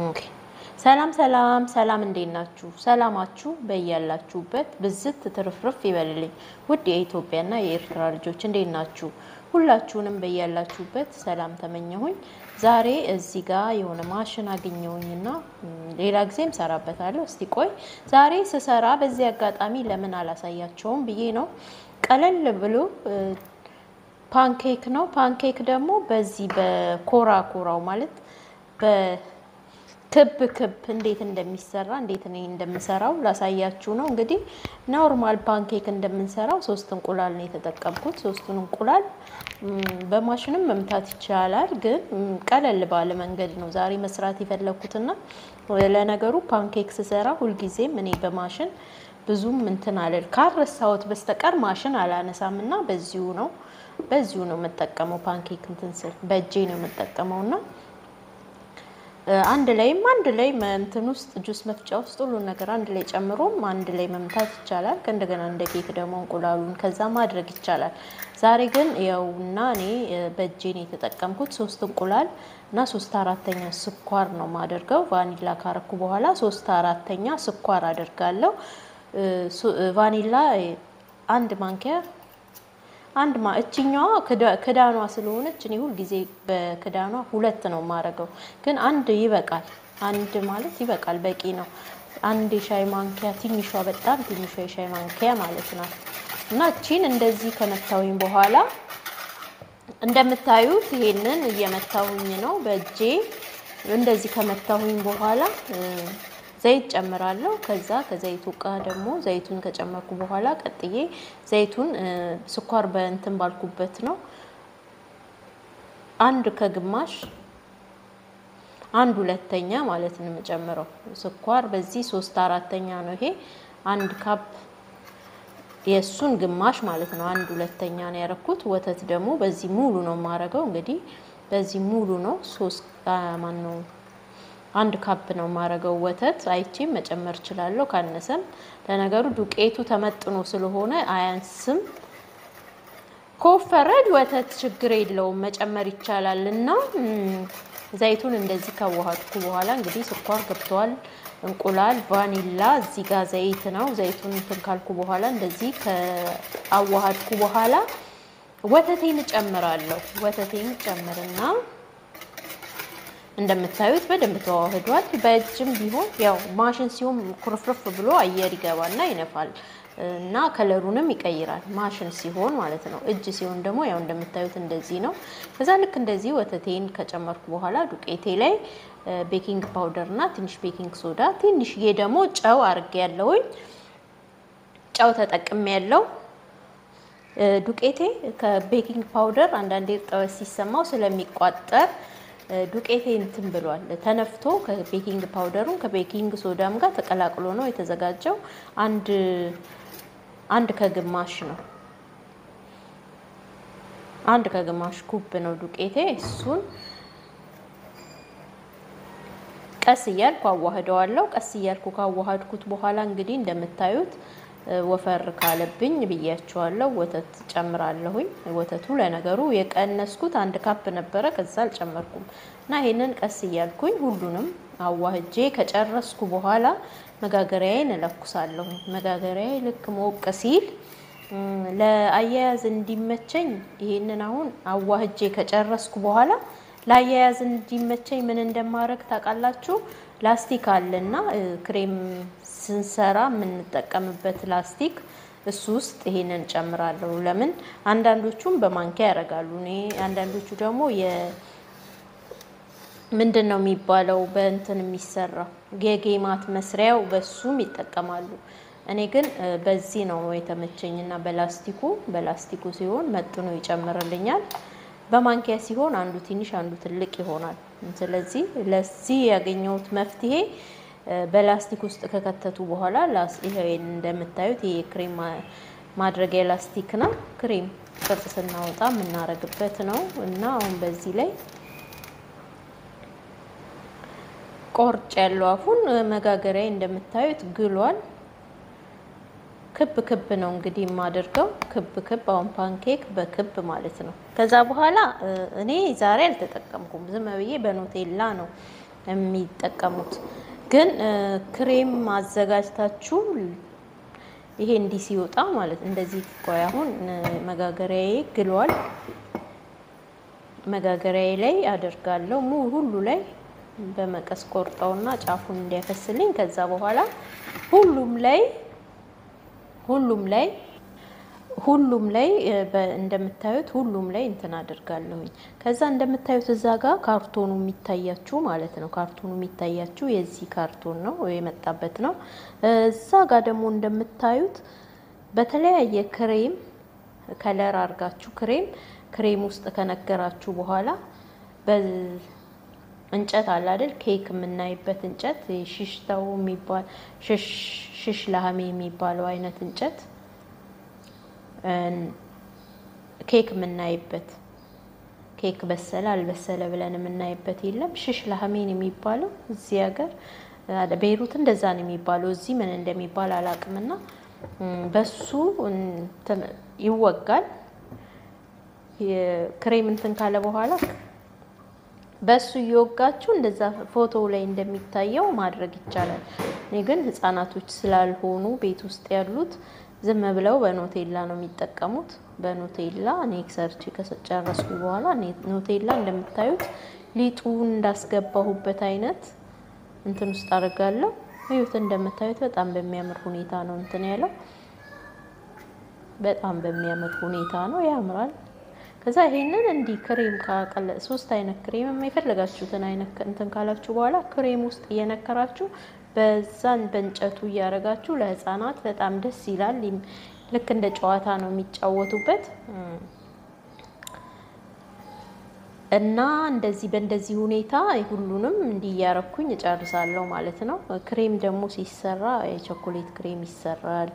ኦኬ። ሰላም ሰላም ሰላም፣ እንዴት ናችሁ? ሰላማችሁ በያላችሁበት ብዝት ትርፍርፍ ይበልልኝ። ውድ የኢትዮጵያና የኤርትራ ልጆች እንዴት ናችሁ? ሁላችሁንም በያላችሁበት ሰላም ተመኘሁኝ። ዛሬ እዚህ ጋር የሆነ ማሽን አገኘሁኝና ሌላ ጊዜም ሰራበታለሁ። እስቲ ቆይ ዛሬ ስሰራ በዚህ አጋጣሚ ለምን አላሳያቸውም ብዬ ነው። ቀለል ብሎ ፓንኬክ ነው። ፓንኬክ ደግሞ በዚህ በኮራ ኮራው ማለት በክብ ክብ እንዴት እንደሚሰራ እንዴት እኔ እንደምሰራው ላሳያችሁ ነው። እንግዲህ ኖርማል ፓንኬክ እንደምንሰራው ሶስት እንቁላል ነው የተጠቀምኩት። ሶስቱን እንቁላል በማሽንም መምታት ይቻላል፣ ግን ቀለል ባለ መንገድ ነው ዛሬ መስራት የፈለኩትና ለነገሩ ፓንኬክ ስሰራ ሁልጊዜም እኔ በማሽን ብዙም እንትን አለል ካረሳሁት በስተቀር ማሽን አላነሳም እና በዚሁ ነው በዚሁ ነው የምጠቀመው። ፓንኬክ እንትን ስል በእጄ ነው የምጠቀመው እና አንድ ላይም አንድ ላይ እንትን ውስጥ ጁስ መፍጫ ውስጥ ሁሉን ነገር አንድ ላይ ጨምሮም አንድ ላይ መምታት ይቻላል። ከእንደገና እንደ ኬክ ደግሞ እንቁላሉን ከዛ ማድረግ ይቻላል። ዛሬ ግን ያውና እኔ በእጄ ነው የተጠቀምኩት። ሶስት እንቁላል እና ሶስት አራተኛ ስኳር ነው ማደርገው። ቫኒላ ካረኩ በኋላ ሶስት አራተኛ ስኳር አደርጋለሁ። ቫኒላ አንድ ማንኪያ አንድ ማ እችኛዋ ክዳኗ ስለሆነች እኔ ሁል ጊዜ በክዳኗ ሁለት ነው የማደርገው፣ ግን አንድ ይበቃል። አንድ ማለት ይበቃል፣ በቂ ነው። አንድ የሻይ ማንኪያ ትንሿ፣ በጣም ትንሿ የሻይ ማንኪያ ማለት ናት። እና እቺን እንደዚህ ከመታሁኝ በኋላ እንደምታዩት ይሄንን እየመታሁኝ ነው በእጄ። እንደዚህ ከመታሁኝ በኋላ ዘይት ጨምራለሁ። ከዛ ከዘይቱ ጋር ደግሞ ዘይቱን ከጨመርኩ በኋላ ቀጥዬ ዘይቱን ስኳር በእንትን ባልኩበት ነው አንድ ከግማሽ አንድ ሁለተኛ ማለት ነው የምጨምረው ስኳር በዚህ ሶስት አራተኛ ነው ይሄ አንድ ካፕ የእሱን ግማሽ ማለት ነው። አንድ ሁለተኛ ነው ያደረኩት። ወተት ደግሞ በዚህ ሙሉ ነው የማደርገው። እንግዲህ በዚህ ሙሉ ነው ሶስት ማን ነው አንድ ካፕ ነው የማደርገው ወተት። አይቼም መጨመር እችላለሁ ካነሰም። ለነገሩ ዱቄቱ ተመጥኖ ስለሆነ አያንስም። ከወፈረ ወተት ችግር የለውም መጨመር ይቻላል። እና ዘይቱን እንደዚህ ካዋሃድኩ በኋላ እንግዲህ ስኳር ገብተዋል፣ እንቁላል፣ ቫኒላ እዚህ ጋር ዘይት ነው። ዘይቱን እንትን ካልኩ በኋላ እንደዚህ ከአዋሃድኩ በኋላ ወተቴን እጨምራለሁ። ወተቴን ጨምርና እንደምታዩት በደንብ ተዋህዷል። በእጅም ቢሆን ያው ማሽን ሲሆን ኩርፍርፍ ብሎ አየር ይገባና ይነፋል እና ከለሩንም ይቀይራል። ማሽን ሲሆን ማለት ነው። እጅ ሲሆን ደግሞ ያው እንደምታዩት እንደዚህ ነው። ከዛ ልክ እንደዚህ ወተቴን ከጨመርኩ በኋላ ዱቄቴ ላይ ቤኪንግ ፓውደር እና ትንሽ ቤኪንግ ሶዳ፣ ትንሽዬ ደግሞ ጨው አርጌ ያለውኝ ጨው ተጠቅሜ ያለው ዱቄቴ ከቤኪንግ ፓውደር አንዳንዴ እርጥበት ሲሰማው ስለሚቋጠር ዱቄቴ እንትን ብሏል ተነፍቶ ከቤኪንግ ፓውደሩን ከቤኪንግ ሶዳም ጋር ተቀላቅሎ ነው የተዘጋጀው። አንድ አንድ ከግማሽ ነው አንድ ከግማሽ ኩብ ነው ዱቄቴ። እሱን ቀስ እያልኩ አዋህደዋለሁ። ቀስ እያልኩ ካዋሃድኩት በኋላ እንግዲህ እንደምታዩት ወፈር ካለብኝ ብያቸዋለሁ፣ ወተት ጨምራለሁኝ። ወተቱ ለነገሩ የቀነስኩት አንድ ካፕ ነበረ፣ ከዛ አልጨመርኩም እና ይሄንን ቀስ እያልኩኝ ሁሉንም አዋህጄ ከጨረስኩ በኋላ መጋገሪያዬን እለኩሳለሁኝ። መጋገሪያዬ ልክ ሞቅ ሲል ለአያያዝ እንዲመቸኝ ይሄንን አሁን አዋህጄ ከጨረስኩ በኋላ ለአያያዝ እንዲመቸኝ ምን እንደማድረግ ታውቃላችሁ? ላስቲክ አለና ክሬም ስንሰራ የምንጠቀምበት ላስቲክ እሱ ውስጥ ይሄንን ጨምራለሁ። ለምን አንዳንዶቹም በማንኪያ ያደርጋሉ። እኔ አንዳንዶቹ ደግሞ የ ምንድን ነው የሚባለው በእንትን የሚሰራው የጌማት መስሪያው በሱም ይጠቀማሉ። እኔ ግን በዚህ ነው የተመቸኝና በላስቲኩ በላስቲኩ ሲሆን መጥኖ ይጨምርልኛል። በማንኪያ ሲሆን አንዱ ትንሽ አንዱ ትልቅ ይሆናል። ስለዚህ ለዚህ ያገኘሁት መፍትሄ በላስቲክ ውስጥ ከከተቱ በኋላ ይሄ እንደምታዩት ይሄ ክሬም ማድረጊያ ላስቲክ ነው። ክሬም ቅርጽ ስናወጣ የምናረግበት ነው እና አሁን በዚህ ላይ ቆርጭ ያለው አፉን መጋገሪያ እንደምታዩት ግሏል። ክብ ክብ ነው እንግዲህ የማደርገው ክብ ክብ አሁን ፓንኬክ በክብ ማለት ነው። ከዛ በኋላ እኔ ዛሬ አልተጠቀምኩም። ዝም ብዬ በኖቴላ ነው የሚጠቀሙት። ግን ክሬም አዘጋጅታችሁ ይሄ እንዲህ ሲወጣ ማለት እንደዚህ ቆይ፣ አሁን መጋገሪያዬ ግሏል። መጋገሪያዬ ላይ አደርጋለሁ ሙ ሁሉ ላይ በመቀስ ቆርጠውና ጫፉን እንዲያፈስልኝ ከዛ በኋላ ሁሉም ላይ ሁሉም ላይ ሁሉም ላይ እንደምታዩት ሁሉም ላይ እንትን አድርጋለሁኝ። ከዛ እንደምታዩት እዛ ጋር ካርቶኑ የሚታያችሁ ማለት ነው። ካርቶኑ የሚታያችሁ የዚህ ካርቶን ነው የመጣበት ነው። እዛ ጋር ደግሞ እንደምታዩት በተለያየ ክሬም ከለር አድርጋችሁ ክሬም ክሬም ውስጥ ከነገራችሁ በኋላ እንጨት አለ አይደል? ኬክ የምናይበት እንጨት ሽሽታው የሚባል ሽሽ ላህሜ የሚባለው አይነት እንጨት ኬክ የምናይበት ኬክ በሰለ አልበሰለ ብለን የምናይበት የለም። ሽሽ ላህሜን የሚባለው እዚህ ሀገር ቤይሩት እንደዛ ነው የሚባለው። እዚህ ምን እንደሚባል አላውቅምና በሱ ይወጋል። ክሬም እንትን ካለ በኋላ በሱ እየወጋችሁ እንደዛ ፎቶ ላይ እንደሚታየው ማድረግ ይቻላል። እኔ ግን ህጻናቶች ስላልሆኑ ቤት ውስጥ ያሉት ዝም ብለው በኖቴላ ነው የሚጠቀሙት። በኖቴላ እኔ ሰርች ከጨረስኩ በኋላ ኖቴላ እንደምታዩት ሊጡ እንዳስገባሁበት አይነት እንትን ውስጥ አድርጋለሁ። ይሁት እንደምታዩት በጣም በሚያምር ሁኔታ ነው እንትን ያለው። በጣም በሚያምር ሁኔታ ነው ያምራል። ከዛ ይሄንን እንዲህ ክሬም ካቀለ ሶስት አይነት ክሬም የፈለጋችሁትን አይነት እንትን ካላችሁ በኋላ ክሬም ውስጥ እየነከራችሁ በዛን በእንጨቱ እያደረጋችሁ ለህፃናት በጣም ደስ ይላል። ልክ እንደ ጨዋታ ነው የሚጫወቱበት እና እንደዚህ በእንደዚህ ሁኔታ ሁሉንም እንዲህ እያረኩኝ እጨርሳለሁ ማለት ነው። ክሬም ደግሞ ሲሰራ የቾኮሌት ክሬም ይሰራል።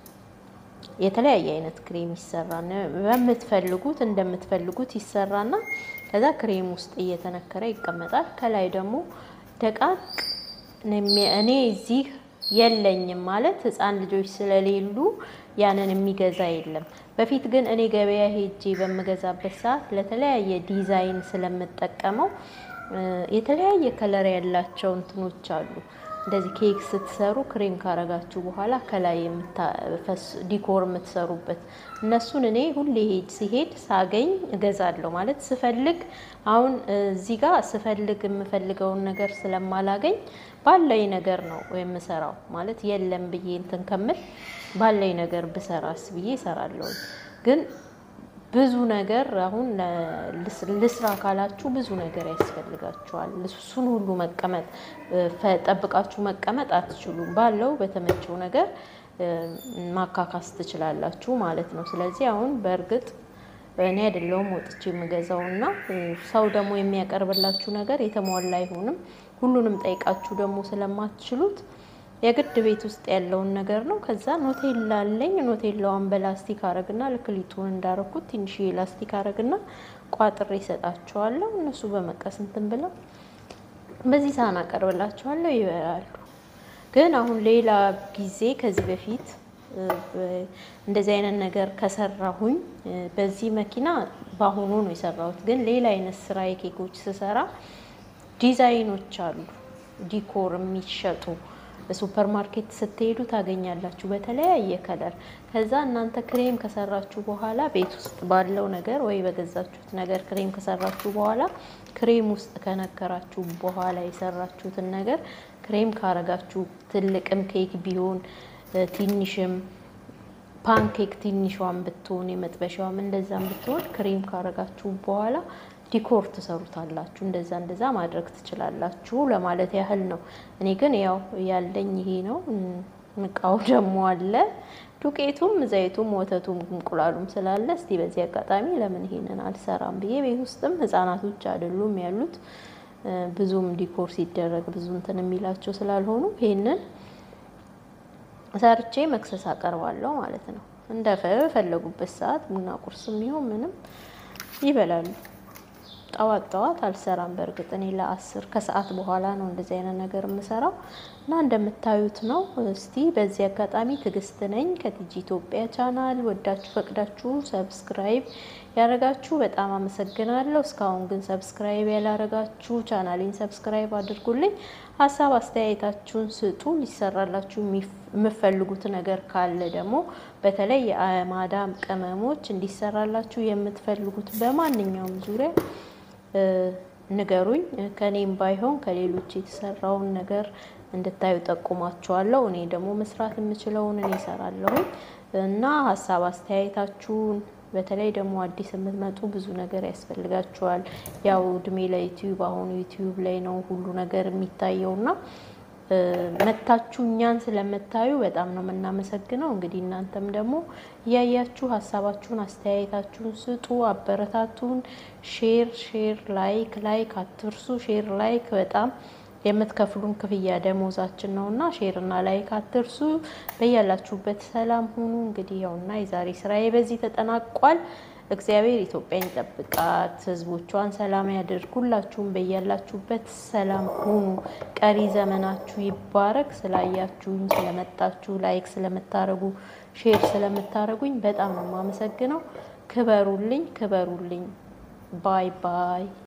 የተለያየ አይነት ክሬም ይሰራል። በምትፈልጉት እንደምትፈልጉት ይሰራና ከዛ ክሬም ውስጥ እየተነከረ ይቀመጣል። ከላይ ደግሞ ደቃቅ እኔ እዚህ የለኝም ማለት ህፃን ልጆች ስለሌሉ ያንን የሚገዛ የለም። በፊት ግን እኔ ገበያ ሄጄ በምገዛበት ሰዓት ለተለያየ ዲዛይን ስለምጠቀመው የተለያየ ከለር ያላቸው እንትኖች አሉ። እንደዚህ ኬክ ስትሰሩ ክሬም ካረጋችሁ በኋላ ከላይ ዲኮር የምትሰሩበት እነሱን እኔ ሁሌ ሄድ ሲሄድ ሳገኝ እገዛለሁ። ማለት ስፈልግ አሁን እዚህ ጋር ስፈልግ የምፈልገውን ነገር ስለማላገኝ ባለኝ ነገር ነው የምሰራው። ማለት የለም ብዬ እንትን ከምል ባለኝ ነገር ብሰራስ ብዬ እሰራለሁ። ግን ብዙ ነገር አሁን ልስራ ካላችሁ ብዙ ነገር ያስፈልጋችኋል። እሱን ሁሉ መቀመጥ ጠብቃችሁ መቀመጥ አትችሉም። ባለው በተመቸው ነገር ማካካስ ትችላላችሁ ማለት ነው። ስለዚህ አሁን በእርግጥ እኔ አይደለሁም ወጥቼ የምገዛው እና ሰው ደግሞ የሚያቀርብላችሁ ነገር የተሟላ አይሆንም። ሁሉንም ጠይቃችሁ ደግሞ ስለማትችሉት የግድ ቤት ውስጥ ያለውን ነገር ነው። ከዛ ኖቴላ አለኝ። ኖቴላዋን በላስቲክ አረግና ልክ ሊጡን እንዳረኩት ትንሽ ላስቲክ አረግና ቋጥሬ ይሰጣቸዋለሁ። እነሱ በመቀስ እንትን ብለው በዚህ ሳህን አቀርብላቸዋለሁ፣ ይበላሉ። ግን አሁን ሌላ ጊዜ ከዚህ በፊት እንደዚህ አይነት ነገር ከሰራሁኝ በዚህ መኪና በአሁኑ ነው የሰራሁት። ግን ሌላ አይነት ስራ የኬኮች ስሰራ ዲዛይኖች አሉ ዲኮር የሚሸጡ በሱፐር ማርኬት ስትሄዱ ታገኛላችሁ በተለያየ ከለር። ከዛ እናንተ ክሬም ከሰራችሁ በኋላ ቤት ውስጥ ባለው ነገር ወይ በገዛችሁት ነገር ክሬም ከሰራችሁ በኋላ ክሬም ውስጥ ከነከራችሁ በኋላ የሰራችሁትን ነገር ክሬም ካረጋችሁ ትልቅም ኬክ ቢሆን ትንሽም ፓንኬክ ትንሿን ብትሆን የመጥበሻዋም እንደዛም ብትሆን ክሬም ካረጋችሁ በኋላ ዲኮር ትሰሩታላችሁ። እንደዛ እንደዛ ማድረግ ትችላላችሁ ለማለት ያህል ነው። እኔ ግን ያው ያለኝ ይሄ ነው። እቃው ደግሞ አለ ዱቄቱም፣ ዘይቱም፣ ወተቱም እንቁላሉም ስላለ እስቲ በዚህ አጋጣሚ ለምን ይሄንን አልሰራም ብዬ ቤት ውስጥም ህጻናቶች አይደሉም ያሉት ብዙም ዲኮር ሲደረግ ብዙ እንትን የሚላቸው ስላልሆኑ ይሄንን ሰርቼ መክሰስ አቀርባለሁ ማለት ነው። እንደ ፈለጉበት ሰዓት ቡና ቁርስም ይሁን ምንም ይበላሉ። ጠዋት ጠዋት አልሰራም። በእርግጥ እኔ ለአስር ከሰዓት በኋላ ነው እንደዚህ አይነት ነገር የምሰራው እና እንደምታዩት ነው። እስቲ በዚህ አጋጣሚ ትዕግስት ነኝ ከቲጂ ኢትዮጵያ ቻናል ወዳችሁ ፈቅዳችሁ ሰብስክራይብ ያደረጋችሁ በጣም አመሰግናለሁ። እስካሁን ግን ሰብስክራይብ ያላረጋችሁ ቻናሌን ሰብስክራይብ አድርጉልኝ። ሀሳብ አስተያየታችሁን ስጡ። ሊሰራላችሁ የምፈልጉት ነገር ካለ ደግሞ በተለይ የማዳም ቅመሞች እንዲሰራላችሁ የምትፈልጉት በማንኛውም ዙሪያ ንገሩኝ። ከኔም ባይሆን ከሌሎች የተሰራውን ነገር እንድታዩ ጠቁማችኋለሁ። እኔ ደግሞ መስራት የምችለውን እኔ እሰራለሁኝ እና ሀሳብ አስተያየታችሁን በተለይ ደግሞ አዲስ የምትመጡ ብዙ ነገር ያስፈልጋችኋል። ያው እድሜ ለዩቲዩብ አሁን ዩቲዩብ ላይ ነው ሁሉ ነገር የሚታየውና መታችሁ እኛን ስለምታዩ በጣም ነው የምናመሰግነው። እንግዲህ እናንተም ደግሞ እያያችሁ ሀሳባችሁን አስተያየታችሁን ስጡ፣ አበረታቱን። ሼር ሼር ላይክ ላይክ አትርሱ። ሼር ላይክ በጣም የምትከፍሉን ክፍያ ደሞዛችን ነው እና ሼር እና ላይክ አትርሱ። በያላችሁበት ሰላም ሁኑ። እንግዲህ ያውና የዛሬ ስራዬ በዚህ ተጠናቋል። እግዚአብሔር ኢትዮጵያን ይጠብቃት፣ ሕዝቦቿን ሰላም ያድርግ። ሁላችሁም በያላችሁበት ሰላም ሁኑ። ቀሪ ዘመናችሁ ይባረክ። ስላያችሁኝ፣ ስለመጣችሁ፣ ላይክ ስለምታረጉ፣ ሼር ስለምታረጉኝ በጣም ነው የማመሰግነው። ክበሩልኝ፣ ክበሩልኝ። ባይ ባይ